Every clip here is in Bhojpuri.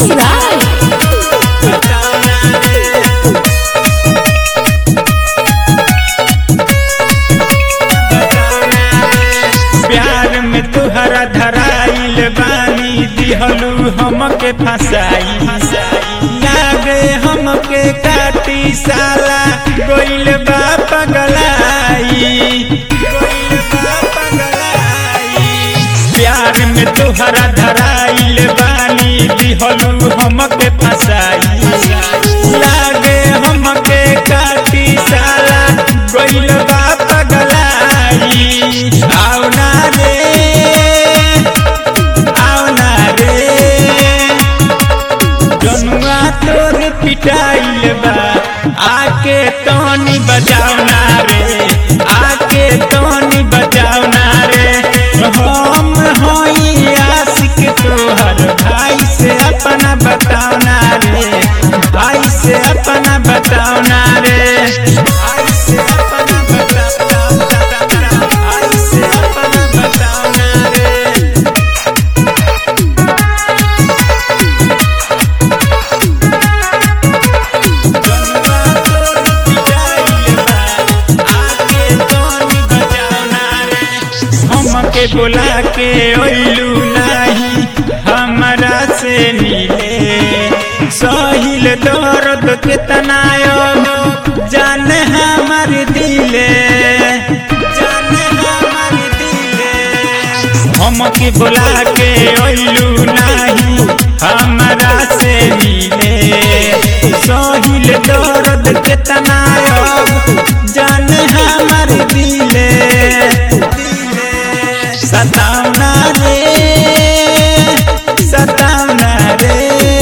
Mix Live. प्यार में तुहरा धराइल बानी दिहलू हमके फसाई लागे हमके काटी साला गोइल बा पगलाई गोइल बा पगलाई प्यार में तुहरा धराइल बानी दिहलू हमके फसाई लागे हमके काटी साला गोइल बा पगलाई आओ ना रे आओ ना रे जनुआ तोर पिटाइल बा आके तोनी बजाओ ना रे आके तोनी बजाओ ना रे हम होई आशिक तोहर भाई से अपना बताओ ना रे भाई से अपना बताओ ना रे भाई से अपना बताओ भाई से अपना बताओ ना रे जनुआ तोर पिटाइल बा आके तोनी बजाओ ना रे हमके बुला के ओइलू नहीं हमरा से मिले सहिल दर्द कितना जान हमर दिले जान हमर दिले हमके बुला के ओइलू नहीं हमरा से मिले सहिल दर्द कितना जान हमर दिले सतावना रे सतावना रे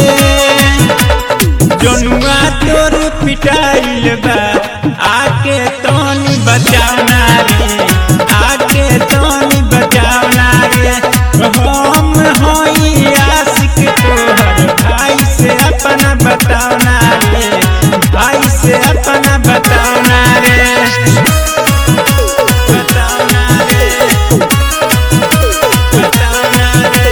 जनुआ तोर पिटाइल बा आके तोनी बचावना रे आके तोनी बचावना रे हम होई आशिक तोहर भाई से अपना बतावना रे भाई से अपना बतावना रे बतावना रे बतावना रे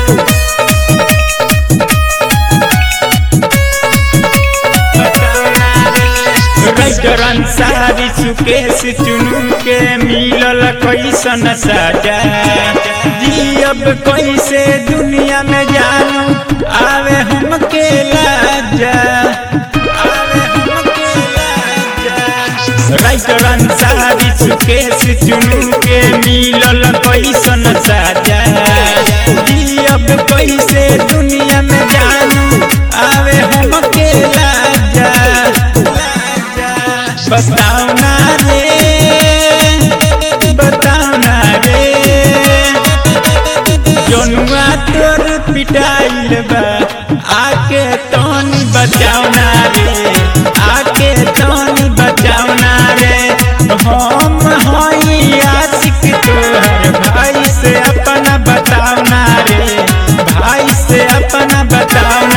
राइटर अंसारी सुकेश चुनू के मिलल कैसन साजा जियब कैसे दुनिया में जानू आवे हमके लाजा आवे हमके लाजा राइटर अंसारी सुकेश चुनू के मिलल कैसन साजा जियब कैसे दुनिया में जानू आवे हमके लाजा बताओ ना रे बताओ ना रे जनुआ तोर पिटाइल बा आके तोनी बचाओ ना रे आके तोनी बचाओ ना रे हम होई आशिक तोहर भाई से अपना बताओ ना रे भाई से अपना बताओ